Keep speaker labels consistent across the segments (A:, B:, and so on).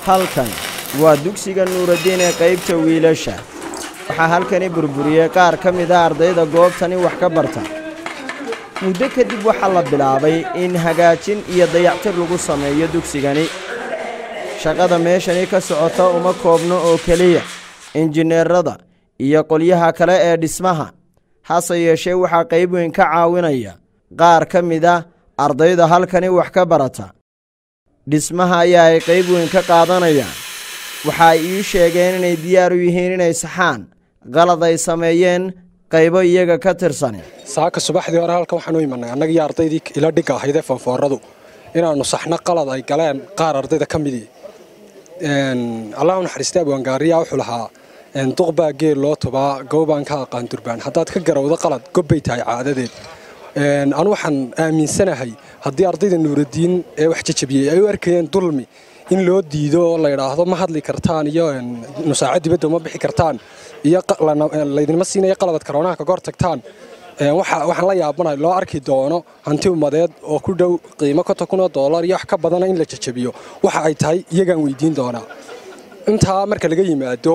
A: halkan waa dugsiga nuuraddiin ee qaybta wiilasha waxaa halkani burburiyey qaar ka mid a ardayda goobtani wax ka barta muddo kadib waxaa la bilaabay in hagaajin iyo dayactir lagu sameeyo dugsigani shaqada meeshani ka socota uma koobno oo keliya injineerada iyo qolyaha kale ee dhismaha hase yeeshee waxaa qayb weyn ka caawinaya qaar ka mid a ardayda halkani wax ka barata dhismaha ayaa ay qayb weyn ka qaadanayaan waxa ay ii sheegeen inay diyaar u yihiin inay saxaan qalad ay sameeyeen qaybo iyaga ka tirsani
B: saaka subaxdii hore halkan waxaan u imanay annagii ardaydii ila dhigga ahaydee foonfooradu inaannu saxno qalad ay galeen qaar ardayda ka midii allah u naxariista abwaangaariya wuxuu lahaa duqbaa geel loo tubaa gowbaan ka aqaan durbaan haddaad ka garawdo qalad gobbay tahay caadadeed anu waxaan aaminsanahay haddii ardayda nuuraddiin ee wax jajabiyey ay u arkayeen dulmi in loo diido oo la yidhaahdo ma hadli kartaan iyo nusaaco dibadda uma bixi kartaan iyo laydinma siinayo qalabad karoonaha kaga hor tagtaan waxaan la yaabanahay loo arki doono hanti ummadeed oo ku dhow qiimo konton kun oo doolar iyo wax ka badana in la jajabiyo waxa ay tahay iyagaan weydiin doonaa intaa marka laga yimaado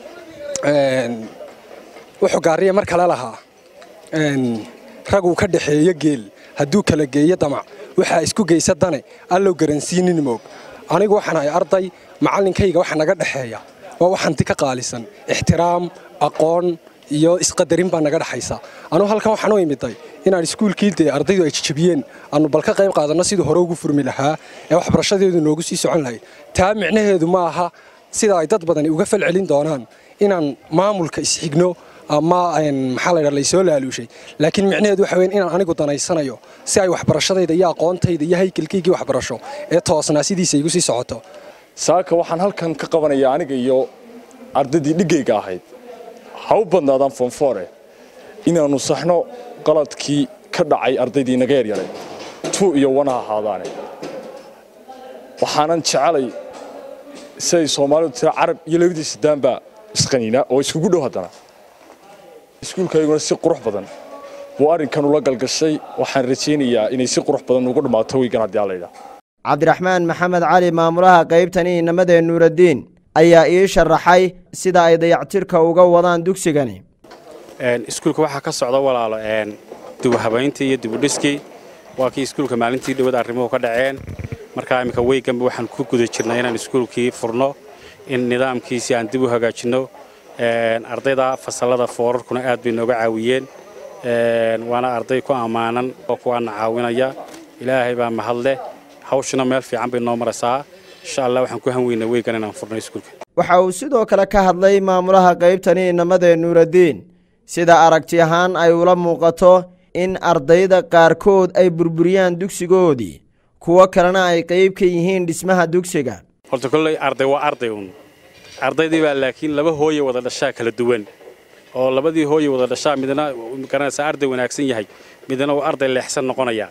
B: wuxuu gaariya mar kale lahaa raguu ka dhaxeeyo geel hadduu kala geeyo damac waxaa isku geysa dane allow garansiinin moog anigu waxaan ahay arday macallinkayga waxa naga dhexeeya waa wax hanti ka qaalisan ixtiraam aqoon iyo isqadarin baa naga dhexaysa anugu halkan waxaan u imiday inaan iskuulkii dee ardaydu ay jajabiyeen aanu bal ka qayb qaadanno sidii hore ugu furmi lahaa ee waxbarashadeedu noogu sii socon lahayd taa micnaheedu ma aha sida ay dad badani uga fal celin doonaan inaan maamulka isxigno ama maxaa la ydhaha laysoo laaluushay laakiin micnaheedu waxa weyn inaan anigu danaysanayo si ay waxbarashadayda iyo aqoontayda iyo haykalkaygii waxbarasho ee toosnaa sidiisa igu sii socoto
C: saaka waxaan halkan ka qabanayaa aniga iyo ardaydii dhiggayga ahayd ha u badnaadaan foonfoore inaannu saxno qaladkii ka dhacay ardaydii naga yaryaray tuu iyo wana ahaadaane waxaanan jecelay siday soomaalidu tira carab iyo labadiisa daanbaa isqaniina oo iskugu dhow haddana iskuulkayguna si qurux badan buu arrinkan ula galgashay waxaan rajaynayaa inay si qurux badan ugu dhammaato weygan haddii allayda
A: cabdiraxmaan maxamed cali maamulaha qaybtani inamadee nuuraddiin ayaa ii sharaxay sida ay dayactirka uga wadaan dugsigani
D: iskuulka waxaa ka socda walaalo dibuhabayntii iyo dibudhiskii waa kii iskuulka maalintii dhowad arrimuhu ka dhaceen markaa imminka weyganba waxaan ku guda jirnay inaan iskuulkii furno in nidaamkiisi aan dib u hagaajinno ardayda fasallada foorarkuna aad bay nooga caawiyeen waana arday ku ammaanan oo kuwaana caawinaya ilaahay baa mahadleh hawshuna meel fiican bay noo maraysaa insha allah waxaan ku hanweynaa weygan inaan furno iskuulka
A: waxa uu sidoo kale ka hadlay maamulaha qaybtani inamadee nuuraddiin sida aragti ahaan ay ula muuqato in ardayda qaarkood ay burburiyaan dugsigoodii kuwo kalena ay qayb ka yihiin dhismaha dugsiga
D: horta kolley arday waa arday uun ardaydii baa laakiin laba hooye wada dhashaa kala duwan oo labadii hooye wada dhashaa midna garanaysaa arday wanaagsan yahay midna waa arday leexsan noqonaya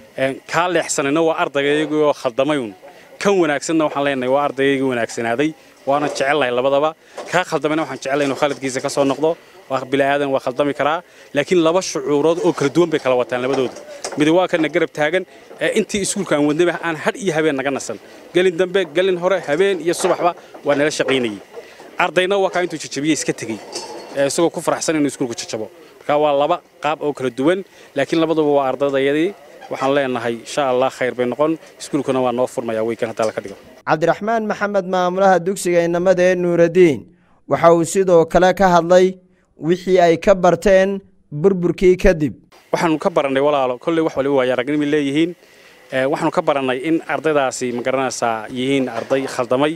D: kaa leexsanina waa ardaygaygii oo khaldamay uun kan wanaagsanna waxaan leenahay waa ardaygaygii wanaagsanaaday waana jecelnahay labadaba kaa khaldamayna waxaan jecelnahay inuu khaladkiisa ka soo noqdo waa bilaadan waa khaldami karaa laakiin laba shucuurood oo kala duwan bay kala wataan labadoodu mid waa kana garab taagan ee intii iskuulka aan wadnaba aan hadh iyo habeen naga nasan gelin dambe gelin hore habeen iyo subaxba waa nala shaqaynayey ardayna waa kaa intuu jajabiyey iska tegey isagoo ku faraxsan inuu iskuulka jajabo marka waa laba qaab oo kala duwan laakiin labaduba waa ardaydayadii waxaan leenahay insha allah khayr bay noqon iskuulkuna waa noo furmaya weykan haddaa laka dhigo
A: cabdiraxmaan maxamed maamulaha dugsiga inamadee nuuraddiin waxa uu sidoo kale ka hadlay wixii ay ka barteen burburkii kadib
D: waxaanu ka barannay walaalo kolley wax waliba waaya aragnimay leeyihiin waxaanu ka barannay in ardaydaasi magaranaysaa yihiin arday khaldamay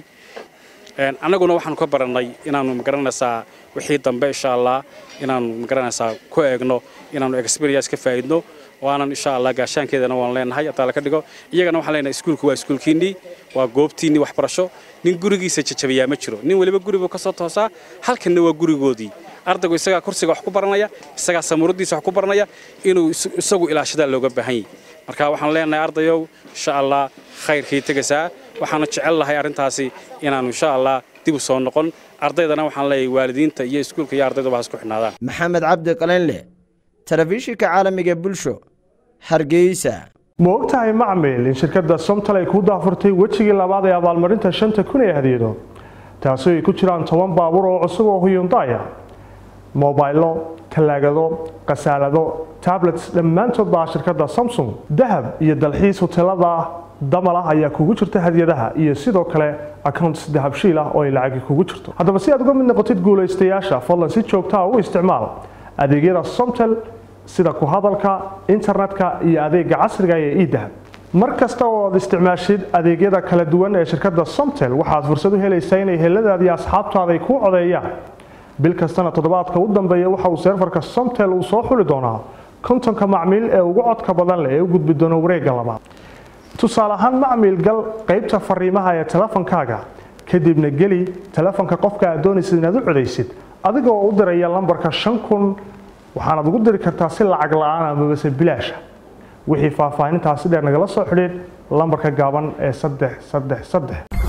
D: annaguna waxaanu ka barannay inaannu magaranaysaa wixii dambe insha allah inaannu magaranaysaa ku eegno inaannu experience ka faa'idno waanan insha allah gaashaankeedana waan leenahay haddaa laka dhigo iyagana waxaan leenahay iskuulku waa iskuulkiinnii waa goobtiinnii waxbarasho nin gurigiisa jajabayaa ma jiro nin weliba guribuu ka soo toosaa halkanna waa gurigoodii ardaygu isagaa kursiga wax ku baranaya isagaa samuuradiisa wax ku baranaya inuu isagu ilaashadaa looga baahan yahy marka waxaan leenahay ardayow insha allah khayrkii tegaysaa waxaana jecel lahay arrintaasi inaannu insha allah dib u soo noqon ardaydana waxaan leeyahay waalidiinta iyo iskuulka iyo ardayduba ha isku xidhnaadaan
A: maxamed cabdi qalinle telefishinka caalamiga bulsho hargeysa
E: ma ogtahay macmil in shirkadda somtal ay ku daafurtay wejigii labaad ee abaalmarinta shanta kun ee hadiyado taasoo ay ku jiraan toban baabuur oo cusub oo huyundaya mobaylo talaagado khasaalado tablets dhammaantood baa shirkadda samsung dahab iyo dalxiis hoteelada damal ah ayaa kugu jirta hadiyadaha iyo sidoo kale accounts dahabshiil ah oo ay lacagi kugu jirto haddaba si aad uga mid noqotid guulaystayaasha fadlan si joogtaa u isticmaal adeegyada somtel sida ku hadalka internetka iyo adeega casriga ee idahab mar kasta oo aad isticmaashid adeegyada kala duwan ee shirkadda somtel waxaad fursad u helaysaa inay heladaadi asxaabtaada ay kuu codeeyaan bil kastana toddobaadka u dambeeya waxa uu seerfarka somtel uu soo xuli doonaa kontonka macmiil ee ugu codka badan leh ee u gudbi doona wareegga labaad tusaale ahaan macmiil gal qaybta fariimaha ee telefonkaaga kadibna geli telefonka qofka aad doonaysid inaad u codaysid adiga oo u diraya lambarka shan kun waxaanaad ugu diri kartaa si lacag la-aan amabase bilaasha wixii faahfaahintaasi dheer nagala soo xidhiid lambarka gaaban ee saddex saddex saddex